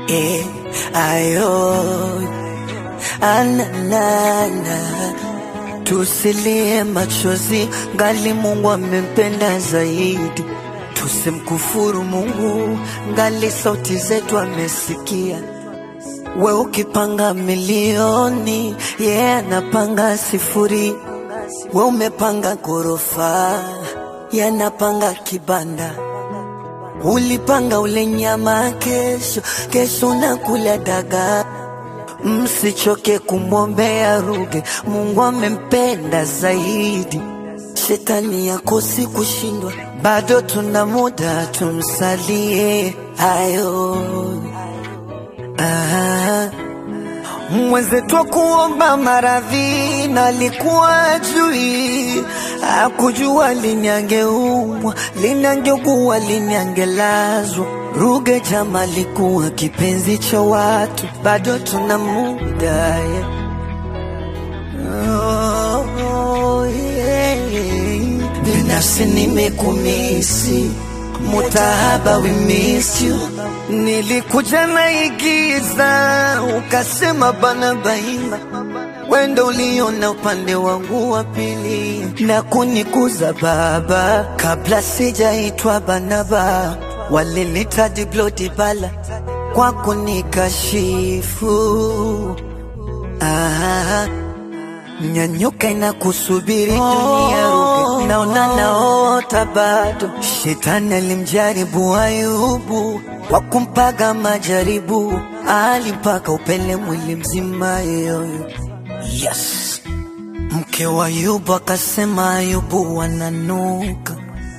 eh, ayo ananana tusilie machozi ngali Mungu amempenda zaidi, tusimkufuru Mungu ngali sauti zetu amesikia. We ukipanga milioni, yeye yeah, anapanga sifuri. We umepanga ghorofa, yeye anapanga kibanda. Ulipanga ule nyama kesho, kesho unakula dagaa. Msichoke kumwombea Ruge, Mungu amempenda zaidi. Shetani yakosi kushindwa, bado tuna muda, tumsalie ayo. Ah, mwenzetu kuomba maradhi na alikuwa jui, akujua lini angeumwa, lini angeugua, lini angelazwa. Ruge jama alikuwa kipenzi cha watu, bado tuna muda yeah. Oh, yeah. Binafsi nimekumisi Mutahaba, we missed you. Nilikuja naigiza, ukasema bana baima, wendo uliona upande wangu wa pili na kunikuza baba, kabla sijaitwa Banaba, walinita Diblo Dibala kwa kunikashifu ah. Nyanyuka na kusubiri dunia Ruge, naona naota bado. Shetani alimjaribu Ayubu kwa kumpaga majaribu, alimpaka upele mwili mzima yoyo. Yes, mke wa Ayubu akasema Ayubu wananuka.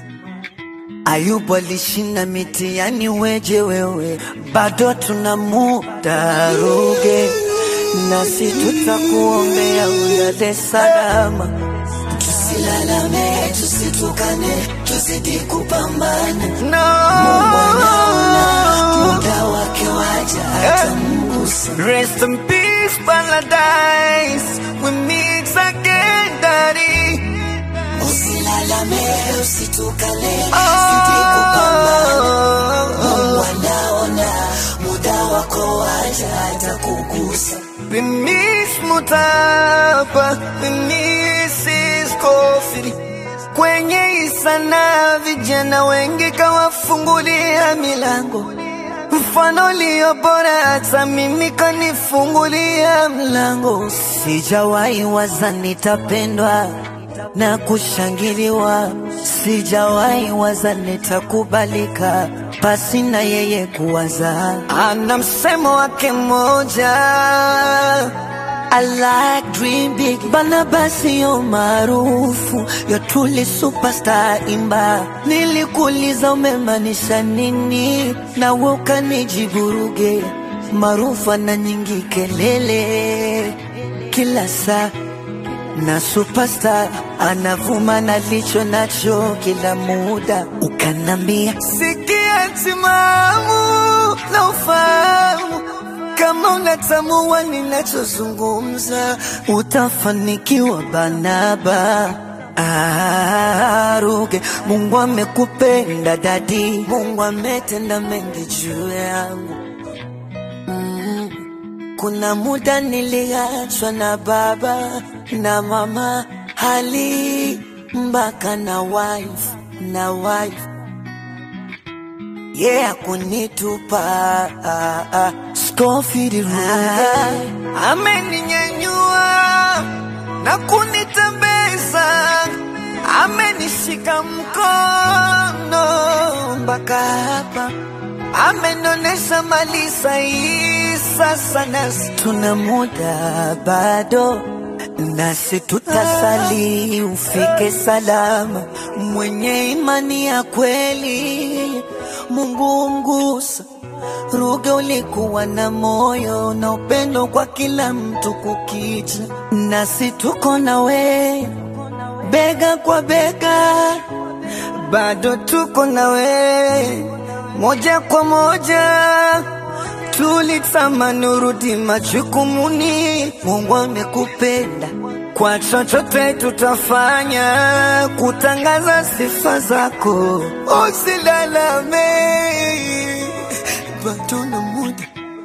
Ayubu alishinda mitihani, weje wewe, bado tuna muda Ruge nasi tutakuombea ulale salama. Tusilalame, tusitukane, tuzidi kupambana. No. Mungu anaona muda wake waja atamgusa. Rest in peace, paradise. We meet again, daddy. Usilalame, usitukane, zidi kupambana. Mungu anaona muda wako waja atakugusa. We miss Mutapa, we miss Iskofi. Kwenye isana vijana wengi kawafungulia milango, mfano ulio bora, hata mimi kanifungulia mlango. Sijawahi waza nitapendwa na kushangiliwa, sijawahi waza nitakubalika pasi na yeye kuwaza. Ana msemo wake mmoja I like dream big bana basi yo maarufu yo truly superstar imba nilikuuliza umemaanisha nini na wewe ukanijibu Ruge maarufu ana nyingi kelele kila saa na superstar anavuma na licho nacho kila muda, ukanambia sikia timamu na ufahamu kama unatambua ninachozungumza, utafanikiwa Banaba. Ah, Ruge, Mungu amekupenda dadi, Mungu ametenda mengi juu yangu. Kuna muda niliachwa na baba na mama hali mpaka na wife na wife yeah, kunitupa ah, ah. Scofield Ruge ameninyanyua na kunitembeza, amenishika mkono mpaka hapa amenonesha mali sahihi. Sasa nasi tuna muda bado, nasi tutasali ufike salama. Mwenye imani ya kweli, Mungu mgusa. Ruge, ulikuwa na moyo na upendo kwa kila mtu kukicha, nasi tuko na we bega kwa bega, bado tuko na we moja kwa moja tulitamani urudi majukumuni. Mungu amekupenda, kwa chochote tutafanya kutangaza sifa zako. Usilalame, bado na muda,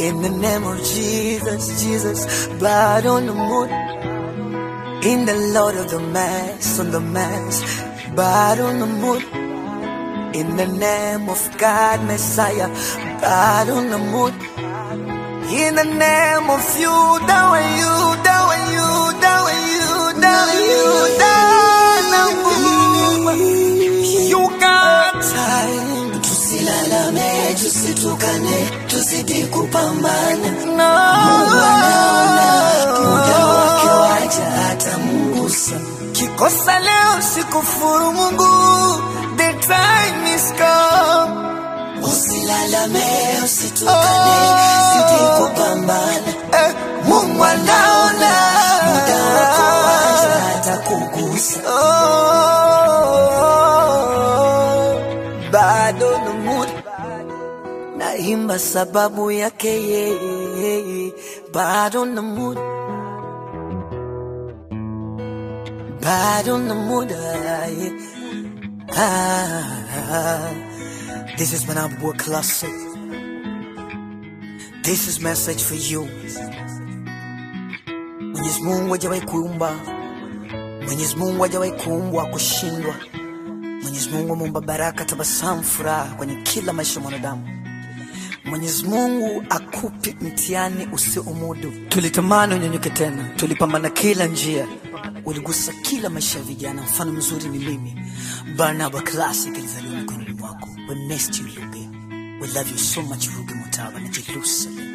In the name of Jesus, Jesus, blood on the moon. In the Lord of the Mass, on the Mass, blood on the moon. In the name of God, Messiah, blood on the moon. In the name of you, down you, down you, down you, down you, down you. You got time. tusilalame tusitukane tuzidi kupambana No. muda wake waja atamungusa Kikosa leo sikufuru Mungu, the time is come. usilalame usitukane zidi kupambana Eh, Mungu anaona muda wako waja atakugusa Oh, bado na muda naimba sababu yake yeye, bado na muda, bado na muda yeah. ah, This is Manabu Classic. This is message for you. Mwenyezi Mungu hajawahi kuumba, Mwenyezi Mungu hajawahi kuumbwa kushindwa. Mwenyezi Mungu ameumba baraka, tabasamu, furaha kwenye kila maisha ya mwanadamu. Mwenyezi Mungu akupi mtihani usiomudu. Tulitamani unyanyuke tena, tulipambana kila njia, uligusa kila maisha ya vijana. Mfano mzuri ni mimi, Barnaba Classic, ilizaliwa mikononi mwako. We missed you Luge, we love you so much Ruge Mutaba na Jerusalem.